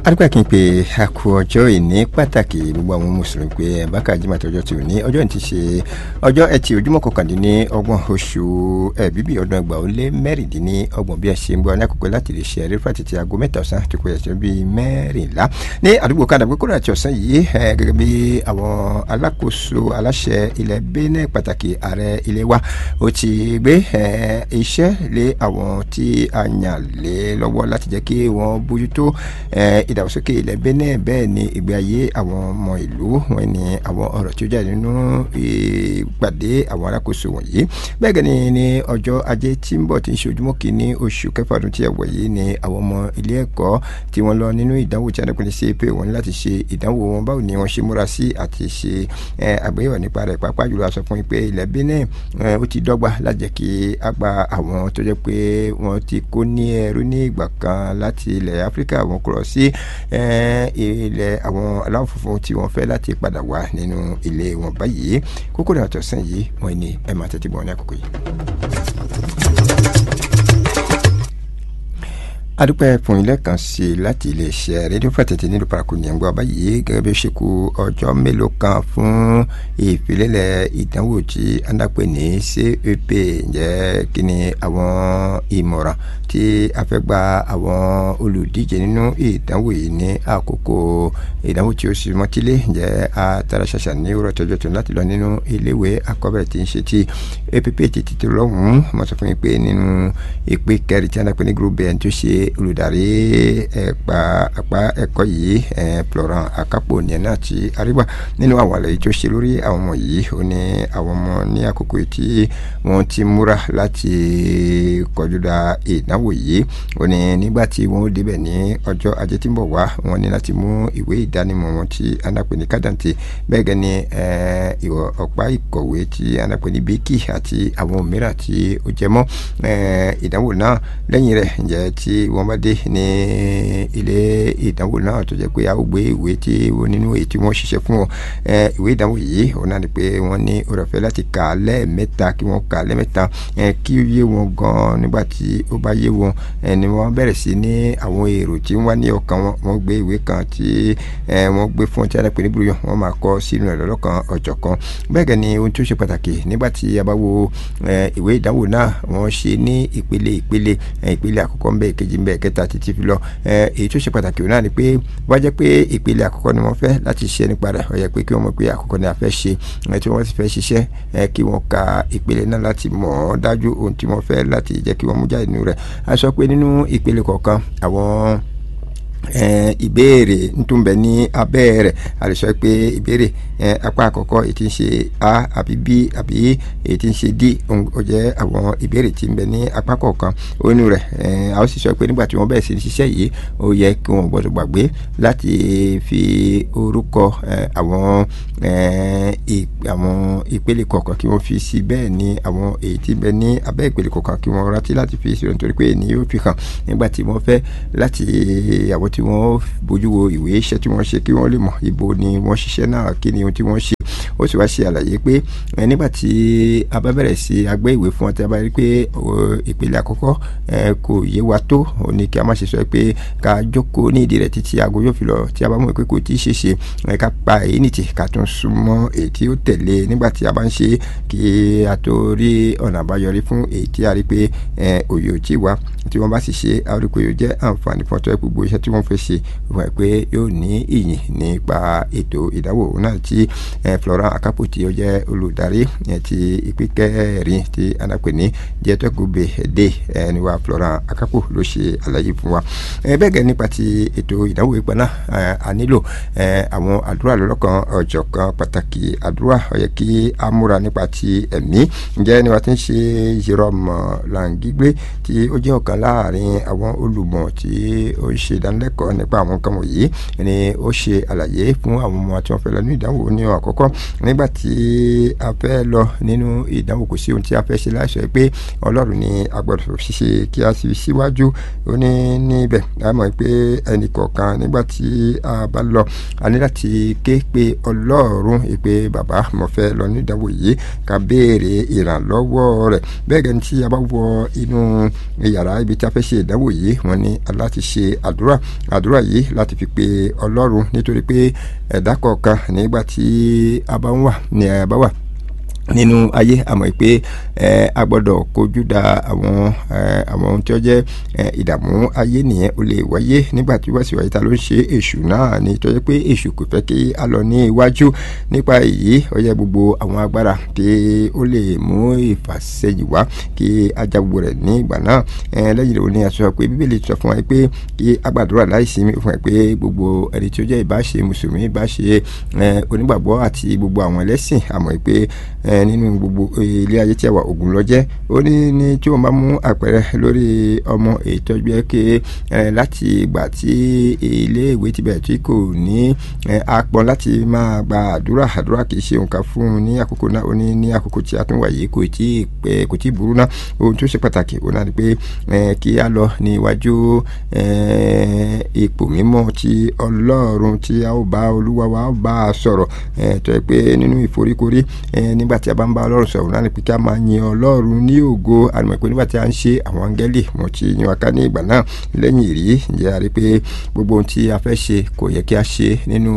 adúgbò kí n pe àkú ọjọ́ ìní pàtàkì gbogbo àwọn mùsùlùmí pé bákà jimá tọjọ́ tí ò ní ọjọ́ ìní ti ṣe ọjọ́ ẹtì ojúmọ́ kọkàndínní ọgbọ̀n oṣù ẹ̀bíbí ọdún ẹgbàá ó lé mẹ́rìndínní ọgbọ̀n bí ẹ ṣe ń gbọ́ ní àkókò láti lè ṣe ẹ̀rí fàtìtì aago mẹ́ta ọ̀sán àti kò ẹ̀ṣẹ̀ bíi mẹ́rìnlá ní àdúgbò kádàgbé kúrò àti ọ̀sán yìí gẹ́gẹ́ bí àwọn alákòóso aláṣẹ ilẹ̀ Benin pàtàkì ààrẹ ilé wa ó ti gbé iṣẹ́ lé àwọn tí a yàn lé lọ́wọ́ láti jẹ́ kí wọ́n bójútó ìdàgbàsókè ilẹ̀ Benin bẹ́ẹ̀ ni ìgbé ayé àwọn ọmọ ìlú wọn ni àwọn ọ̀rọ̀ tí ó jáde nínú ìpàdé àwọn alákòóso wọ̀nyí bẹ́ẹ̀ gẹ́ni ní ọjọ́ ajé tí ń bọ̀ tí ń ṣe ojúmọ́ kìíní oṣù kẹfà ọdún tí ẹ wọ̀ yìí ni àwọn ọmọ ilé ẹ̀kọ́ tí wọ́n lọ nínú ìdánwò tí adẹ́kùnrin ṣe pé wọ́n ní láti ṣe ìdánwò wọn báwo ni wọ́n ṣe múra sí àti ṣe àgbéyẹ̀wò nípa rẹ̀ pàápàá jùlọ a sọ fún yín pé ilẹ̀ Benin ó ti dọ́gba láti jẹ́ kí á gba àwọn tó jẹ́ pé wọ́n ti kó ní ẹrú ní ìgbà kan láti ilẹ̀ Áfíríkà wọn kúrò sí ilẹ̀ àwọn aláwọ̀ funfun tí wọ́n fẹ́ láti padà wá nínú ilé wọn báyìí kókó náà tọ̀sán yìí wọ́n ní ẹ̀ máa tẹ́tí bọ̀ ní àkókò yìí adúpẹ́ fún ilé kan sí i láti iléeṣẹ́ rédíò fàtẹ́tì nílùú paraku ní ẹ̀ngbọ́n báyìí gẹ́gẹ́ bí ó ṣe kù ọjọ́ mélòó kan fún ìfilélẹ̀ ìdánwò tí adápẹ́ ní CEP ǹjẹ́ kí ni àwọn ìmọ̀ràn tí a fẹ́ gba àwọn olùdíje nínú ìdánwò yìí ní àkókò ìdánwò tí ó sì mọ́tílé ǹjẹ́ a tara ṣàṣà ní òwúrọ̀ tọ́jọ́ tó láti lọ nínú iléèwé akọ́bẹ̀rẹ̀ tí ń ṣe ti APP ti ti tó lọ́hùn-ún mo sọ fún yín pé nínú ìpín kẹrin tí adápẹ́ ní group bn tó ṣe olùdarí ẹ̀pà àpá ẹ̀kọ́ yìí Florent Akapo ní ẹ̀ náà ti àríwá nínú àwọn àlàyé tó ṣe lórí àwọn ọmọ yìí ó ní àwọn ọmọ ní àkókò tí wọ́n ti múra láti kọjú da ìdánwò yìí ó ní nígbà tí wọ́n ó débẹ̀ ní ọjọ́ ajé tí ń bọ̀ wá wọ́n ní láti mú ìwé ìdánimọ̀ wọn tí anápè ní kádàntì bẹ́ẹ̀ gẹ́ ni ọ̀pá ìkọ̀wé tí anápè ní bíkì àti àwọn mìíràn tí ó jẹ mọ́ ìdánwò náà lẹ́yìn rẹ̀ ǹjẹ́ tí wọ́n bá dé ní ilé ìdánwò náà tó jẹ́ pé a ó gbé ìwé tí wọ́n nínú èyí tí wọ́n ṣiṣẹ́ fún wọn ìwé ìdánwò yìí òun náà ni pé wọ́n ní oore ọ̀fẹ́ láti kà á lẹ́ẹ̀mẹ́ta kí wọ́n kà á lẹ́ẹ̀mẹ́ta kí ó yé wọn gan nígbà tí ó bá yé wọn ni wọ́n bẹ̀rẹ̀ sí ní àwọn èrò tí wọ́n wá ní ọkàn wọn wọ́n gbé ìwé kan tí wọ́n gbé fún ọtí alápè ní búrúyọ wọ́n máa kọ sínú ẹ̀ lọ́lọ́kan ọ̀jọ̀kan bẹ́ẹ̀ gẹ́ ni ohun tó ṣe pàtàkì nígbà tí a bá wo ìwé ìdánwò náà wọ́n ṣe ní ìpele ìpele ìpele àkọ́kọ́ ń bẹ ìkejì ń bẹ kẹta títí fi lọ èyí tó ṣe pàtàkì òun náà ni pé wá jẹ́ pé ìpele àkọ́kọ́ ni wọ́n fẹ́ láti ṣiṣẹ́ nípa rẹ̀ ó yẹ pé kí wọ́n mọ̀ pé àkọ́kọ́ ni a fẹ́ ṣe tí wọ́n sì fẹ́ ṣiṣẹ́ kí wọ́n ka ìpele náà láti mọ̀ ọ́ dájú ohun tí wọ́n fẹ́ láti jẹ́ kí wọ́n mú jáde nínú rẹ̀ a sọ pé nínú ìpele kọ̀ọ̀kan àwọn ìbéèrè ntúnbẹ ní abẹ́ rẹ̀ a lè sọ pé ìbéèrè apá àkọ́kọ́ èyí tí ń ṣe a àbí b àbí èyí tí ń ṣe d ó jẹ́ àwọn ìbéèrè tí ń bẹ ní apá kọ̀ọ̀kan onú rẹ̀ a ó sì sọ pé nígbà tí wọ́n bẹ̀rẹ̀ sí ní ṣiṣẹ́ yìí ó yẹ kí wọ́n gbọ́dọ̀ gbàgbé láti fi orúkọ àwọn àwọn ìpele kọ̀ọ̀kan kí wọ́n fi sí bẹ́ẹ̀ ni àwọn èyí tí ń bẹ ní abẹ́ ìpele kọ̀ọ̀kan kí wọ́n rántí láti fi sí nítorí pé ènìyàn yóò fi hàn nígbà tí wọ́n fẹ́ láti àwọn tí wọ́n bójú wo ìwé iṣẹ́ tí wọ́n ṣe kí wọ́n lè mọ̀ ibo ni wọ́n ṣiṣẹ́ náà kí ni ohun tí wọ́n ṣe ó sì wá ṣe àlàyé pé nígbà tí a bá bẹ̀rẹ̀ sí agbẹ́ ìwé fún ọ tí a bá rí pé ìpele àkọ́kọ́ kò yé wa tó ó ní kí a má ṣe sọ pé ká jókòó ní ìdí rẹ̀ títí aago yóò fi lọ tí a bá mọ̀ pé kò tí ì ṣe ṣe ká pa èyí nìtì ká tún súnmọ́ èyí tí ó tẹ̀lé nígbà tí a bá ń ṣe kí a tó rí ọ̀nà àbáyọrí fún èyí tí a rí pé òye ò tí wá tí wọ́n bá sì ṣe a rí pé yóò jẹ́ àǹfààní fún ọtọ́ gbogbo iṣẹ́ tí wọ́n fẹ́ ṣe wọ́n pé yóò ní ìyìn nípa ètò ìdánwò náà tí Florent Akapo tí ó jẹ́ olùdarí ti ìpín kẹrin tí anápè ní jẹ́tọ́gùbè dé ẹni wa Florent Akapo ló ṣe àlàyé fún wa bẹ́ẹ̀ gẹ́ nípa ti ètò ìdánwò ìpẹ́ náà a nílò àwọn àdúrà lọ́lọ́kan ọ̀jọ̀kan pàtàkì àdúrà ó yẹ kí a múra nípa ti ẹ̀mí ǹjẹ́ ni wàá ti ń ṣe Jerome Langigbe tí ó jẹ́ ọ̀kan láàrin àwọn olùmọ̀ tí ó ń ṣe ìdánilẹ́kọ̀ọ́ nípa àwọn nǹkan wọ̀nyí ni ó ṣe àlàyé fún àwọn ọmọ tí wọ́n fẹ́ lọ ní ìdánwò ní àkọ́kọ́ nígbà tí a fẹ́ lọ nínú ìdánwò kò sí ohun tí a fẹ́ ṣe láìsọ pé ọlọ́run ni a gbọ́dọ̀ ṣiṣẹ́ kí a sì síwájú ó ní níbẹ̀ a mọ̀ pé ẹnì kọ̀ọ̀kan nígbà tí a bá lọ a ní láti ké pe ọlọ́run pé bàbá mo fẹ́ lọ ní ìdánwò yìí ká béèrè ìrànlọ́wọ́ rẹ̀ bẹ́ẹ̀ gẹ́ni tí a bá wọ inú yàrá ibi tí a fẹ́ ṣe ìdánwò yìí wọ́n ní aláti ṣe àdúrà àdúrà yìí láti fi pe ọlọ́run nítorí pé ẹ̀dá kọ̀ọ̀kan nígbà tí a bá ń wà ní a bá wà nínú ayé àmọ́ pé ẹ a gbọ́dọ̀ kojú da àwọn ẹ àwọn ohun tí ó jẹ́ ẹ ìdààmú ayé nìyẹn ó lè wáyé nígbà tí wọ́n sì wáyé ta ló ń ṣe èṣù náà ni tó yẹ pé èṣù kò fẹ́ kí a lọ ní iwájú nípa èyí ó yẹ gbogbo àwọn agbára kí ó lè mú ìfàsẹ́yìn wá kí a já gbogbo rẹ̀ ní ìgbà náà ẹ lẹ́yìn rẹ̀ ó ní aṣọ pé bíbélì sọ fún wa pé kí a gbàdúrà láìsí mi fún wa pé gbogbo ẹni tí ó jẹ́ ìbáṣe mùsùlùmí ìbáṣe ẹ onígbàgbọ́ àti gbogbo àwọn ẹlẹ́sìn àmọ́ pé ẹ nínú gbogbo ilé ayé tí a wà ogun lọ jẹ́ ó ní ní tí wọ́n bá mú àpẹẹrẹ lórí ọmọ ìtọ́jú ẹ ké láti ìgbà tí ilé ìwé ti bẹ̀rẹ̀ tí kò ní apọn láti máa gba àdúrà àdúrà kì í ṣe nǹkan fún un ní àkókò náà ó ní ní àkókò tí a tún wà yìí kò tí ì pẹ́ kò tí ì burú náà ohun tó ṣe pàtàkì ó náà ni pé kí a lọ ní iwájú ipò mímọ́ ti ọlọ́run tí a ó bá olúwa wa ó bá a sọ̀rọ̀ tó yẹ pé nínú ìforíkorí nígbà tí a bá ń bá ọlọ́run sọ̀rọ̀ náà ni pé kí a máa yin ọlọ́run ní ògo àmọ́ pé nígbà tí a ń ṣe àwọn áńgẹ́lì wọn ti yan aká ní ìgbà náà lẹ́yìn ìrí ǹjẹ́ a rí pé gbogbo ohun tí a fẹ́ ṣe kò yẹ kí a ṣe nínú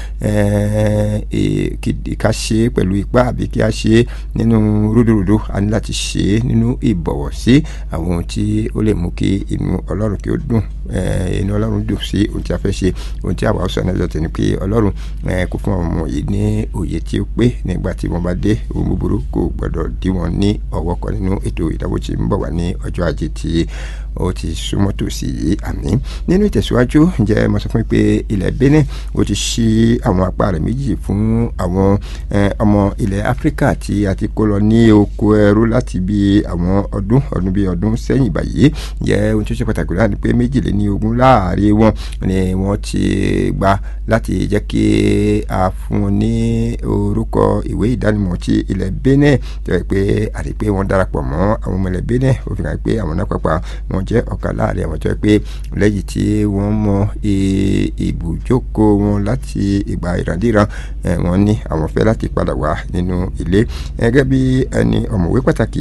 ká ṣe pẹ̀lú ipá àbí kí a ṣe nínú rúdurùdu a ní láti ṣe nínú ìbọ̀wọ̀ sí àwọn ohun tí ó lè mú kí inú ọlọ́run kí ó dùn inú ọlọ́run dùn sí ohun tí a fẹ́ ṣe ohun tí àwa sọ náà lọ́tẹ̀ ni pé ọlọ́run kò fún àwọn ọmọ yìí ní òye tí ó pé nígbà tí wọ́n bá dé ohun búburú kò gbọdọ̀ dí wọn ní ọwọ́ kan nínú ètò ìdánwò tí ń bọ̀ wá ní ọjọ́ ajé tí ó ti súnmọ́ tòsí yìí àmì nínú ìtẹ̀síwájú ǹjẹ́ mo sọ fún mi pé ilẹ̀ Benin ó ti ṣí àwọn apá rẹ̀ méjì fún àwọn ọmọ ilẹ̀ Áfíríkà tí a ti kó lọ ní oko ẹrú láti bí àwọn ọdún ọdún bíi ọdún sẹ́yìn báyìí ǹjẹ́ ohun tó ṣe pàtàkì láti pé méjìléní ogún láàrin wọn ni wọ́n ti gbà láti jẹ́ kí a fún wọn ní orúkọ ìwé ìdánimọ̀ ti ilẹ̀ Benin tó yẹ pé àti pé wọ́n darapọ̀ mọ́ àwọn ọmọ ilẹ̀ Benin ó fi hàn pé àwọn náà pàpà wọ́n jẹ́ ọ̀kan láàrin àwọn tó yẹ pé lẹ́yìn tí wọ́n mọ ibùjókòó wọn láti ìgbà ìrandíran wọ́n ní àwọn fẹ́ láti padà wá nínú ilé gẹ́gẹ́ bí ẹni ọ̀mọ̀wé pàtàkì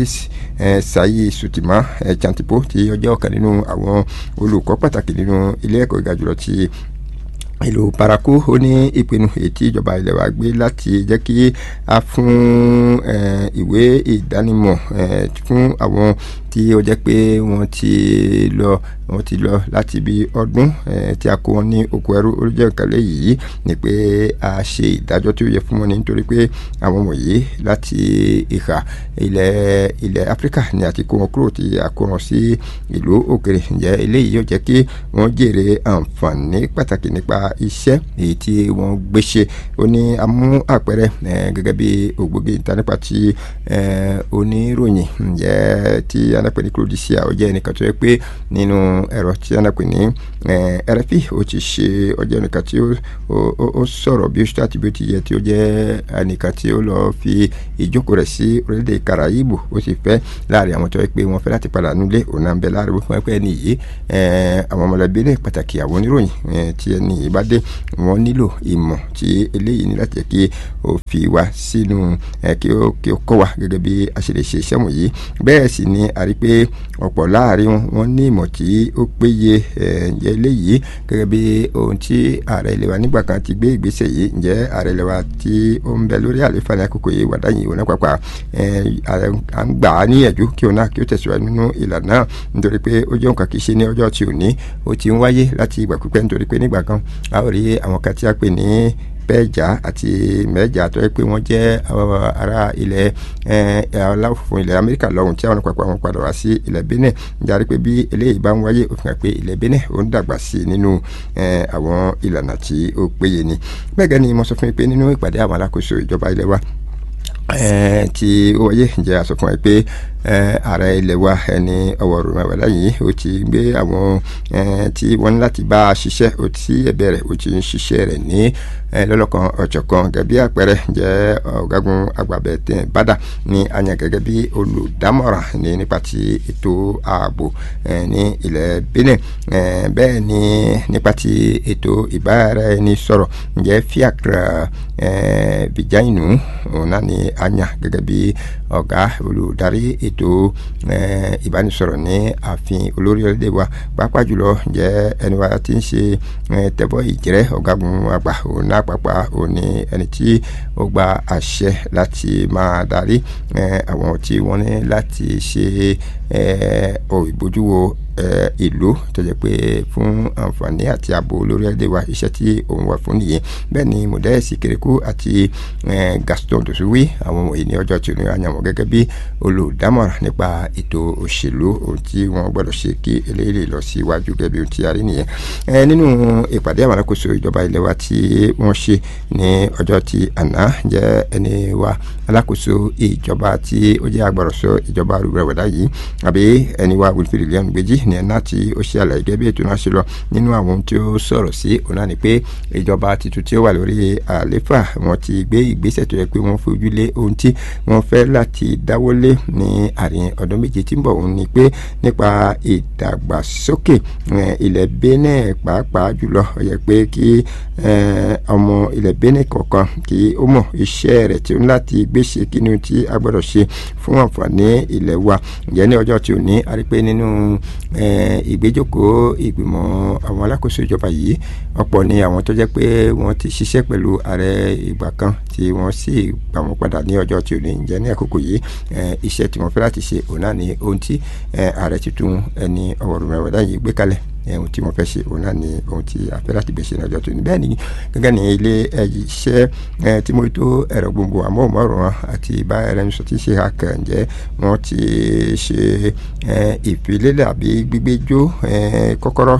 Sayi Sutima Chantipo tí ó jẹ́ ọ̀kan nínú àwọn olùkọ́ pàtàkì nínú ilé ẹ̀kọ́ ìga jùlọ ti ìlú paraku ó ní ìpinnu ètí ìjọba ilẹ̀ wa gbé láti jẹ́ kí a fún ìwé ìdánimọ̀ fún àwọn tí ó jẹ́ pé wọ́n ti lọ wọ́n ti lọ láti bí ọdún tí a kó wọn ní oko ẹrú ó jẹ́ nǹkan léyìí ni pé a ṣe ìdájọ́ tí ó yẹ fún wọn nítorí pé àwọn wọ̀nyí láti ìhà ilẹ̀ ilẹ̀ Áfíríkà ni a ti kó wọn kúrò tí a kó wọn sí ìlú òkèrè ǹjẹ́ eléyìí yóò jẹ́ kí wọ́n jèrè àǹfààní pàtàkì nípa iṣẹ́ èyí tí wọ́n gbé ṣe ó ní amú àpẹẹrẹ gẹ́gẹ́ bí ògbógi ìta nípa ti oníròyìn ǹjẹ́ tí anápẹ́ ní Claudicia ó jẹ́ ẹnìkan tó yẹ pé nínú ẹ̀rọ tí anápẹ́ ní RFI ó ti ṣe ọjọ́ ẹnìkan tí ó sọ̀rọ̀ bí ó ṣe àti bí ó ti yẹ tí ó jẹ́ ẹnìkan tí ó lọ fi ìjókòó rẹ̀ sí orílẹ̀-èdè Karaibu ó sì fẹ́ láàrin àwọn tó yẹ pé wọ́n fẹ́ láti padà nílé òun náà ń bẹ láàrin wípé pé ẹni yìí àwọn ọmọlẹ́bí ní pàtàkì àwọn oníròyìn tí ẹni yìí bá dé wọ́n nílò ìmọ̀ tí eléyìí ní láti jẹ́ kí ó fi wá sínú kí ó kí ó kọ́ wa gẹ́gẹ́ bí a ṣe lè ṣe iṣẹ́ wọ̀nyí bẹ́ẹ̀ sì ni a rí pé ọ̀pọ̀ láàrin wọn wọ́n ní ìmọ̀ tí ó péye ǹjẹ́ eléyìí gẹ́gẹ́ bí ohun tí ààrẹ ilẹ̀ wa nígbà kan ti gbé ìgbésẹ̀ yìí ǹjẹ́ ààrẹ ilẹ̀ wa tí ó ń bẹ lórí àlefa ní àkókò yìí wàdá yìí wọn pàpà à ń gbà á níyànjú kí òun náà kí ó tẹ̀síwájú nínú ìlànà náà nítorí pé ó jẹ́ nǹkan kì í ṣe ní ọjọ́ tí ò ní ó ti ń wáyé láti ìgbà pípẹ́ nítorí pé nígbà kan a ó rí àwọn kan tí a pè ní pẹ́ẹ́jà àti mẹ́ẹ́jà tó yẹ pé wọ́n jẹ́ ará ilẹ̀ aláwọ̀ funfun ilẹ̀ amẹ́ríkà lọ́hùn tí àwọn àpapọ̀ àwọn padà wá sí ilẹ̀ benin jáde pé bí eléyìí bá ń wáyé ó fi hàn pé ilẹ̀ benin ó ń dàgbà sí i nínú àwọn ìlànà tí ó péye ni bẹ́ẹ̀ gẹ́ni mo sọ fún mi pé nínú ìpàdé àwọn alákòóso ìjọba ilẹ̀ wa tí ó wáyé ǹjẹ́ a sọ fún ẹ pé ààrẹ ilẹ̀ wa ẹni ọwọ́ rògbòmọ̀ láyìí ó ti gbé àwọn tí wọ́n ní láti bá a ṣiṣẹ́ ó ti ẹ̀bẹ̀ rẹ̀ ó ti ń ṣiṣẹ́ rẹ̀ ní lọ́lọ́kan ọ̀jọ̀kan gẹ́gẹ́ bí àpẹẹrẹ jẹ́ ọ̀gágun agbábẹ́tẹ̀ bàdà ní àyàn gẹ́gẹ́ bí olùdámọ̀ràn ní nípa ti ètò ààbò ní ilẹ̀ Benin bẹ́ẹ̀ ni nípa ti ètò ìbáraẹnisọ̀rọ̀ ǹjẹ́ fiacre bìjáìnù òun náà ni àyàn gẹ́gẹ́ bí ọ̀gá olùdarí ètò ìbánisọ̀rọ̀ ní ààfin olórí ọ̀lẹ́dẹ̀ wa pàápàá jùlọ jẹ́ ẹni wa ti ń ṣe tẹ̀bọ̀ ìjẹ́rẹ́ ọ̀gágun àgbà òun náà pàápàá òun ni ẹni tí ó gba àṣẹ láti máa darí àwọn tí wọ́n ní láti ṣe ìbójúwo ìlú tó jẹ́ pé fún àǹfààní àti ààbò lórílẹ̀‐èdè wa iṣẹ́ tí òun wà fún nìyẹn bẹ́ẹ̀ ni mọ̀dẹ́sì kérékù àti Gaston Dòsúwí àwọn wọ̀nyí ní ọjọ́ tí ó ní àyànwó gẹ́gẹ́ bí olùdámọ̀ràn nípa ètò òṣèlú ohun tí wọ́n gbọ́dọ̀ ṣe kí eléyìí lọ sí iwájú gẹ́gẹ́ bí ohun tí a rí nìyẹn nínú ìpàdé àwọn alákòóso ìjọba ilẹ̀ wa tí wọ́n ṣe ní ọjọ́ tí àná jẹ́ ẹni wa alákòóso ìjọba tí ó jẹ́ agbọ̀rọ̀sọ ìjọba rúbẹ̀rẹ̀wẹ̀dá yìí àbí ẹni wa Wilfred Leon Gbèjì ní ẹ̀ná tí ó ṣe àlàyé gẹ́gẹ́ bí ètò náà ṣe lọ nínú àwọn ohun tí ó sọ̀rọ̀ sí òun náà ni pé ìjọba tuntun tí ó wà lórí àléfà wọn ti gbé ìgbésẹ̀ tó yẹ pé wọ́n fojú lé ohun tí wọ́n fẹ́ láti dáwọ́lé ní àárín ọdún méje tí ń bọ̀ òun ni pé nípa ìdàgbàsókè ilẹ̀ Benin pàápàá jùlọ ó yẹ pé kí ọmọ ilẹ̀ Benin kọ̀ọ̀kan kí ó mọ̀ iṣẹ́ rẹ̀ tí ó ń láti gbéṣe kí ni tí a gbọ́dọ̀ ṣe fún àǹfààní ilẹ̀ wa ǹjẹ́ ní ọjọ́ tí ò ní a rí pé nínú ìgbéjókòó ìgbìmọ̀ àwọn alákòóso ìjọba yìí ọ̀pọ̀ ni àwọn tó jẹ́ pé wọ́n ti ṣiṣẹ́ pẹ̀lú ààrẹ ìgbà kan tí wọ́n sì gbà wọ́n padà ní ọjọ́ tí ò ní ǹjẹ́ ní àkókò yìí iṣẹ́ tí wọ́n fẹ́ láti ṣe òun náà ni ohun tí ààrẹ tuntun ẹni ọ̀wọ̀rùn mẹ́wàá yìí gbé kalẹ̀ ohun tí wọ́n fẹ́ ṣe òun náà ni ohun tí a fẹ́ láti gbé ṣe ní ọjọ́ tó ní bẹ́ẹ̀ ni gẹ́gẹ́ ní ilé iṣẹ́ tí mo tó ẹ̀rọ gbogbo amóhùnmáwòrán àti bá ẹlẹ́nu sọ tí ṣe àkàn ǹjẹ́ wọ́n ti ṣe ìfilélẹ̀ àbí gbígbéjó kọ́kọ́rọ́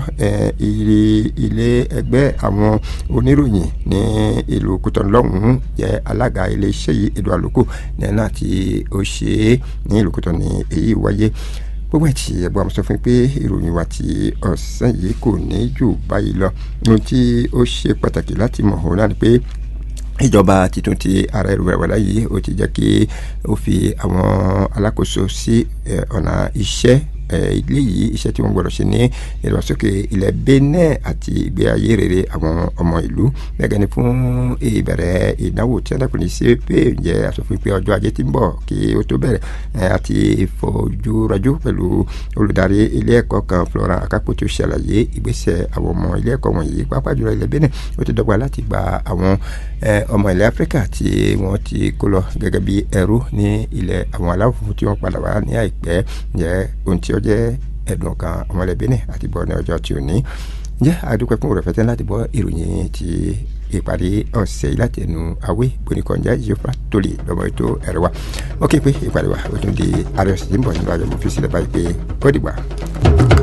ilé ẹgbẹ́ àwọn oníròyìn ní ìlú Kútọ́nù lọ́hùn-ún jẹ́ alága ilé iṣẹ́ yìí Edu Àlòkù ní ẹ̀ náà tí ó ṣe é ní ìlú Kútọ́nù ní èyí wáyé gbogbo ẹtì ẹgbẹ́ àmọ́ sọ fún mi pé ìròyìn wa ti ọ̀sán yìí kò ní jù báyìí lọ ohun tí ó ṣe pàtàkì láti mọ̀ ọ́n náà ni pé ìjọba titun ti ààrẹ ìrùwẹ̀wẹ̀lá yìí ó ti jẹ́ kí ó fi àwọn alákòóso sí ọ̀nà iṣẹ́ ilé yìí iṣẹ́ tí wọ́n gbọ́dọ̀ ṣe ní ìdàgbàsókè ilẹ̀ Benin àti ìgbé ayé rere àwọn ọmọ ìlú gẹ́gẹ́ ni fún ìbẹ̀rẹ̀ ìdánwò tí wọ́n ní sí pé ǹjẹ́ àsọfún pé ọjọ́ ajé tí ń bọ̀ kí ó tó bẹ̀rẹ̀ àti ìfojúrajú pẹ̀lú olùdarí ilé ẹ̀kọ́ kan Florent Akapo tí ó ṣàlàyé ìgbésẹ̀ àwọn ọmọ ilé ẹ̀kọ́ wọ̀nyí pàápàá jùlọ ilẹ̀ Benin ó ti dọ́gba láti gba àwọn ọmọ ilẹ̀ Áfíríkà tí wọ́n ti kó lọ gẹ́gẹ́ bí ẹrú ní ilẹ̀ àwọn aláwọ̀ funfun tí wọ́n padà wá ní àìpẹ́ ǹjẹ́ ohun tí ó jẹ́ ẹ̀dùn ọkàn ọmọlẹ̀ Benin àti bọ́ ní ọjọ́ tí ò ní jẹ́ àdúpẹ́ fún òròfẹ́tẹ́ láti bọ́ ìròyìn ti ìpàdé ọ̀sẹ̀ yìí láti ẹnu awé bonikọ̀njá yóò tó lè lọ́mọ ètò ẹ̀rọ wa ó ké pé ìpàdé wa ó tún di ààrẹ ọ̀sẹ̀ tí ń bọ̀ nínú ayọ̀ mọ́ fi sílẹ̀ báyìí pé ó dìgbà.